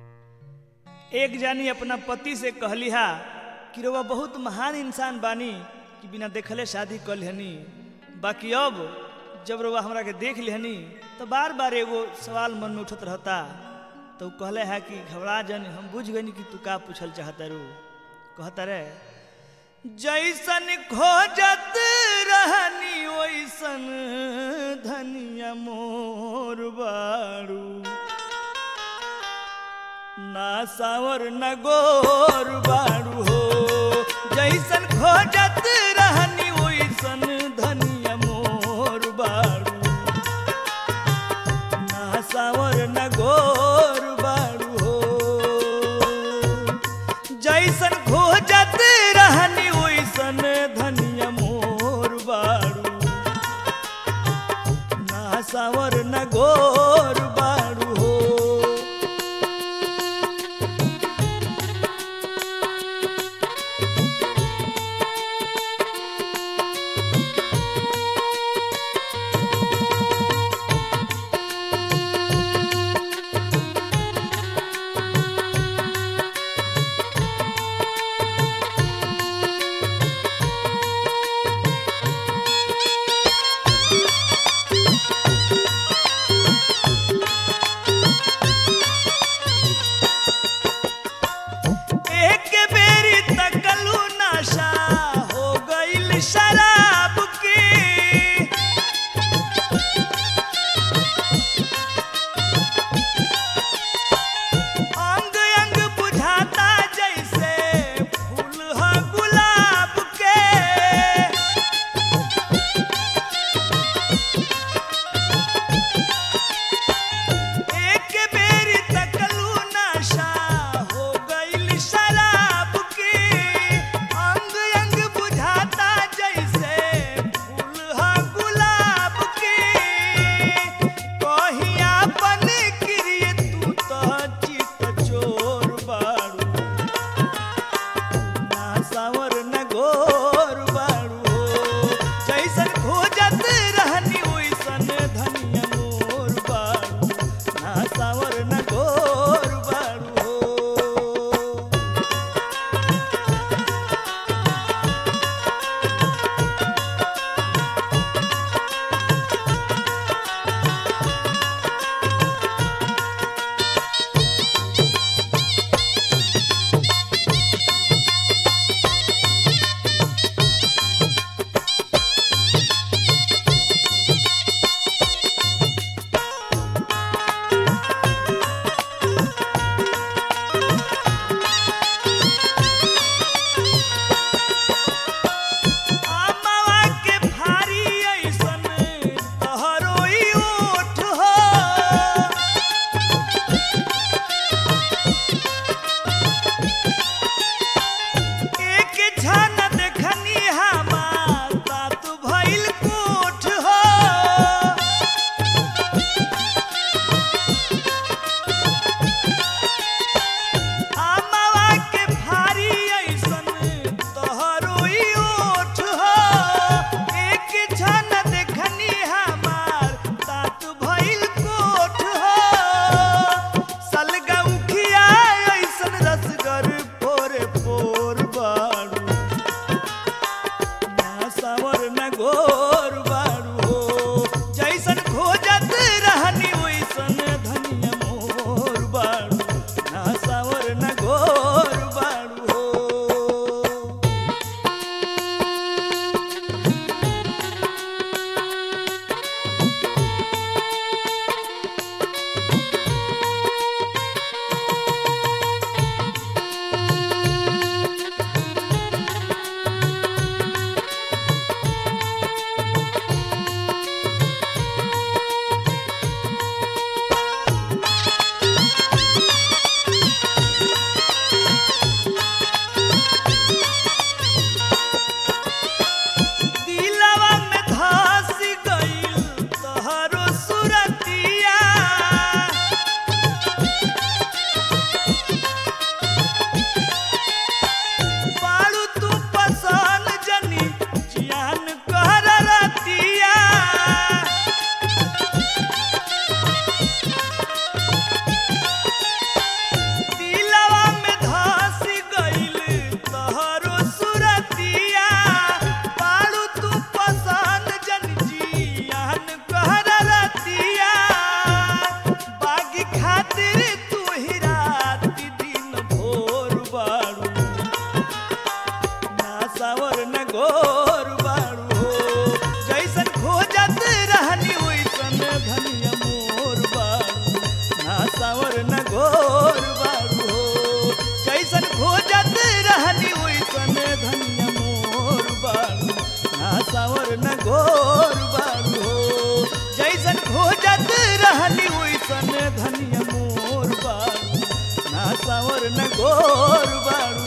एक जानी अपना पति से कहली हा कि रउआ बहुत महान इंसान बानी कि बिना देखले शादी कर लेहनी बाकी अब जब रउआ हमरा के देख लेहनी तो बार बार एगो सवाल मन में उठत रहता तो उ कहले है कि घबरा जन हम बुझ गनी कि तू का पूछल चाहता रू कहता रे जैसन खोजत रहनी वैसन धनिया मोर बारू ना सावर न गोर बारू हो जैसन खोजत रहनी वैसन धनिया मोर बारू ना सावर न गोर बारू हो जैसन खोजत रहनी वैसन धनिया मोर बारू ना सावर न गोर बारू हो एक बेरी तकलू नशा हो गईल शराब की अंग अंग बुझाता जैसे फूल ह गुलाब के एक बेरी तकलू नशा हो गईल शराब की अंग अंग बुझाता जैसे फूल ह गुलाब की कहिया बन क्रिय तू तो चित चोर बारू ना सावर न गोर बारू हो जैसन खोजत रहनी वैसन धनिया मोर बारू ना सावर न गोर बारू हो सुनर न गोर बाड़ू